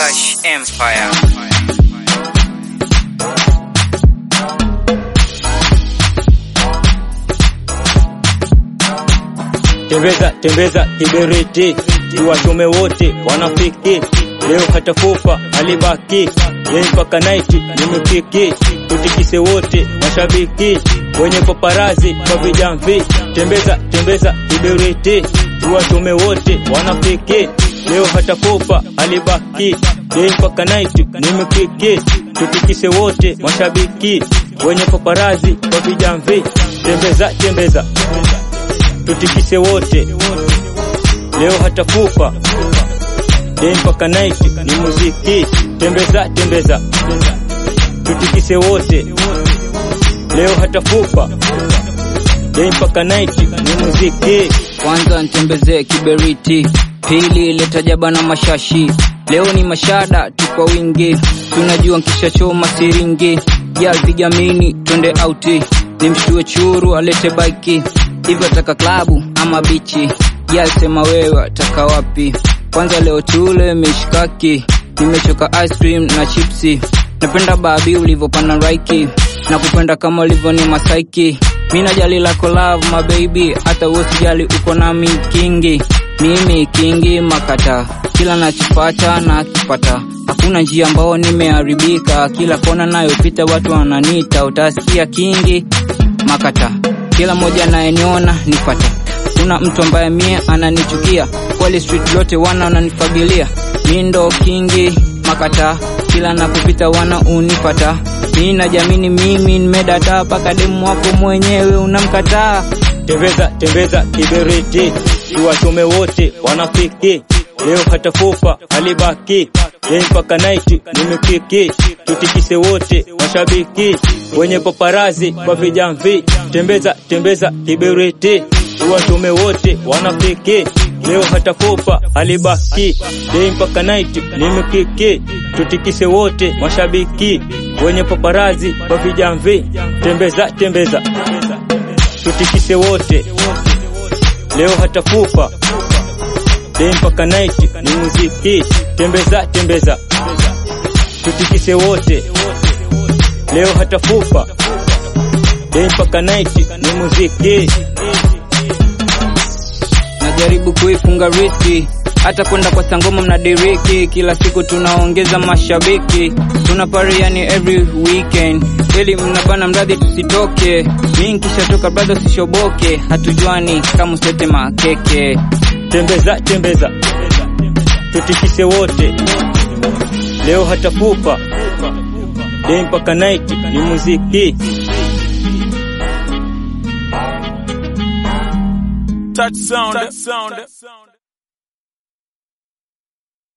Rush Empire. Tembeza tembeza kiberiti, tuwachome wote wanafiki. Leo hata fufa alibaki, yeye mpaka naiti nimepiki. Tutikise wote mashabiki, wenye paparazi kwa vijamvi. Tembeza tembeza kiberiti, tuwachome wote wanafiki. Leo hata fufa alibaki, yeye mpaka naiti nimepiki. Tutikise wote mashabiki, wenye paparazi kwa vijamvi. Tembeza tembeza tutikise wote leo hata kufa dei mpaka night ni muziki tembeza tembeza tutikise wote leo hata kufa dei mpaka night ni muziki kwanza ntembezee kiberiti, pili leta jaba na mashashi. Leo ni mashada tu kwa wingi, tunajua nkishachoma siringi. Ya vigamini twende auti, nimshtue churu alete baiki. Hivyo ataka klabu ama bichi? Ya sema wewe ataka wapi? Kwanza leo tule mishkaki, nimechoka ice cream na chipsi. Napenda babi ulivyopanda raiki, na kupenda kama ulivyo ni masaiki. Mi najali lako love my baby, hata wewe usijali uko nami kingi. Mimi kingi makata, kila nachopata na kipata. Hakuna njia ambao nimeharibika, kila kona nayopita watu wananita, utasikia kingi makata. Kila mmoja anayeniona nipata, kuna mtu ambaye mie ananichukia, kweli street lote wana wananifagilia. Mi ndo kingi makata, kila napopita wana unipata. Mi najamini mimi nimedata, paka demu wako mwenyewe unamkataa. tembeza tembeza kiberiti tuwachome wote wanafiki leo hata fufa alibaki yeye mpaka night nimepiki tutikise wote mashabiki wenye paparazi kwa vijamvi tembeza tembeza kiberiti tuwachome wote wanafiki leo hata fufa alibaki yeye mpaka night nimepiki tutikise wote mashabiki wenye paparazi kwa vijamvi tembeza tembeza tutikise wote leo hata kufa dei mpaka night ni muziki tembeza tembeza tutikise wote leo hata kufa dei mpaka night ni muziki najaribu kuifunga riski hata kwenda kwa sangoma mnadiriki kila siku tunaongeza mashabiki tuna pari yani every weekend ili mnabana mradhi tusitoke mi nkishatoka brother usishoboke hatujuani kama usete makeke tembeza tembeza tutikise wote leo hata kufa dei mpaka night ni muziki Touch sound. Touch sound.